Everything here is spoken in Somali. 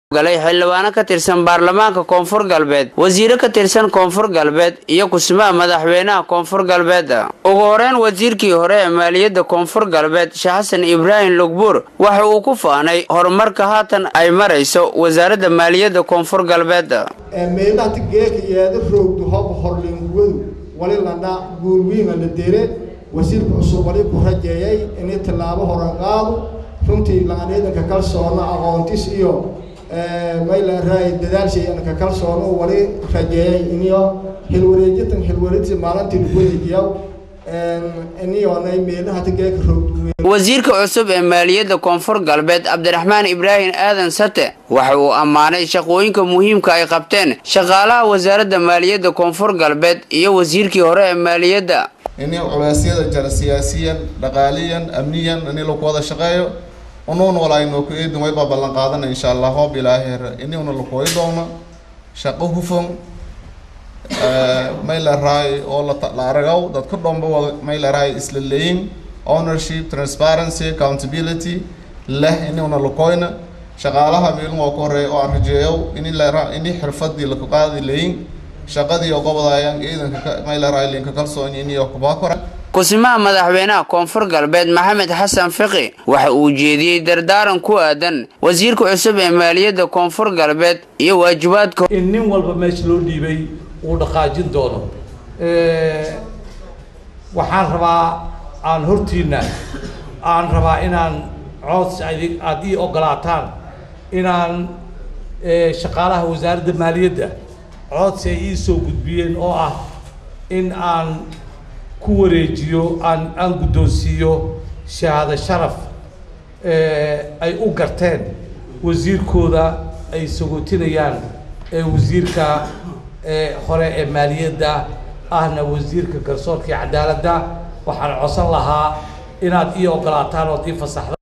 galay xildhibaano ka tirsan baarlamaanka koonfur galbeed wasiiro ka tirsan koonfur galbeed iyo kusimaha madaxweynaha koonfur galbeed ugu horeyn wasiirkii hore ee maaliyadda koonfur galbeed sheekh xasan ibraahim lugbuur waxa uu ku faanay horumarka haatan ay marayso wasaaradda maaliyadda koonfur galbeed meelaha geeka yeeda roogdu hoba horleenguwadu wali ladha guulwiima la dere wasiirka cusub wali ku rajeeyay inay tallaabo horan qaado runtii laqaneedanka kalsoona aqoontis iyo maylaaraay dadaalshayana kalsoono wali rajeeyay iniyo xilwareejitan xilwareejisa maalintii lagu wareejiyaa iniyoonay meelaha geeka roogdu wasiirka cusub ee maaliyadda koonfur galbeed cabdiraxmaan ibraahim aadan sate waxa uu ammaanay shaqooyinka muhiimka ay qabteen shaqaalaha wasaaradda maaliyadda koonfur galbeed iyo wasiirkii hore ee maaliyadda ini culeysyada jara siyaasiyan dhaqaaliyan amniyan ini laku wada shaqeeyo unuun walaayno ku eedin waybaa ballan qaadana insha allah hoob ilaaheer ini una lakooyi doono shaqo hufan maylaraay oo la aragaw dadka dhomba wada maylaraay isla leeyin ownership transparency accountability leh ini una lakooyna shaqaalaha meelun waa ku horeeya oo aan rajeeyo ini la ini xirfadii laku qaadi leeyin shaqadii oo gobodayaan ciidanka maylaraay linka kalsoon ini oo kubaa kora kusimaha madaxweynaha koonfur galbeed maxamed xasan fiqi waxa uu jeediyey dardaaran ku aadan wasiirka cusub ee maaliyadda koonfur galbeed iyo waajibaadka in nin walba meesha loo dhiibay uu dhaqaajin doono waxaan rabaa aan hortiina aan rabaa inaan cods aada ii ogolaataan inaan shaqaalaha wasaaradda maaliyadda codsi ay ii soo gudbiyeen oo ah in aan ku wareejiyo aan aan guddoonsiiyo shahaado sharaf ay u garteen wasiirkooda ay sagootinayaan ee wasiirka hore ee maaliyadda ahna wasiirka garsoorka iyo cadaaladda waxaan codsan lahaa inaad ii ogolaataan ood ii fasaxda